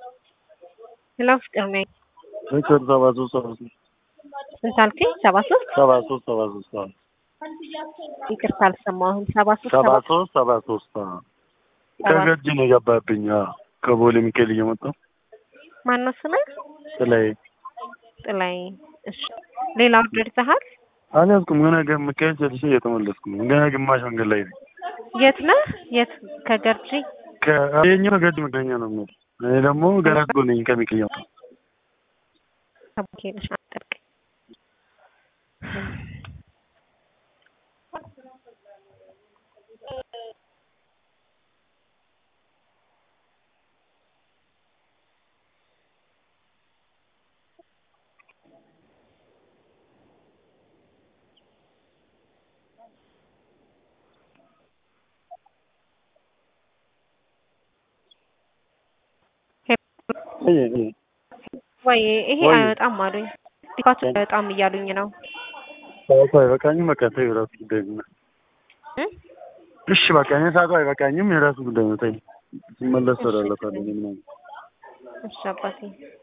ሄሎ ፍቅር ነኝ። ፍቅር ሰባ ሶስት ሰባ ሶስት ስንት አልከኝ? ሰባ ሶስት ሰባ ሶስት ሰባ ሶስት አዎ። ይቅርታ አልሰማሁም። ሰባ ሶስት ሰባ ሰባ ሶስት ሰባ ሶስት አዎ። ከገጅ ነው የገባብኝ። አዎ። ከቦሌ ሚካኤል እየመጣሁ ማነው ስምህ? ጥላይ ጥላይ። እሺ ሌላ ኦርደር ይዘሃል? አልያዝኩም። ገና ገ- ሚካኤል ጨርሼ እየተመለስኩ ነው። ገና ግማሽ መንገድ ላይ ነኝ። የት ነህ? የት ከገርጂ? ከ- የኛው ገጅ መገኛ ነው የምሄድ። እኔ ደግሞ ገና እኮ ነኝ ከሚካኤል እየመጣሁ ከቡኬነሽ አጠርቀኝ። እይ፣ እይ። ወይ ይሄ ወይ። አይወጣም አሉኝ። ዲካቱ አይወጣም እያሉኝ ነው። ሰዓቱ አይበቃኝም። በቃ ተይው፣ የራሱ ጉዳይ ነው። እ? እሺ በቃ እኔ ሰዓቱ አይበቃኝም። የራሱ ጉዳይ ነው። ተይው፣ ስመለስ እሰራለታለሁ እኔ ምናምን እሺ አባቴ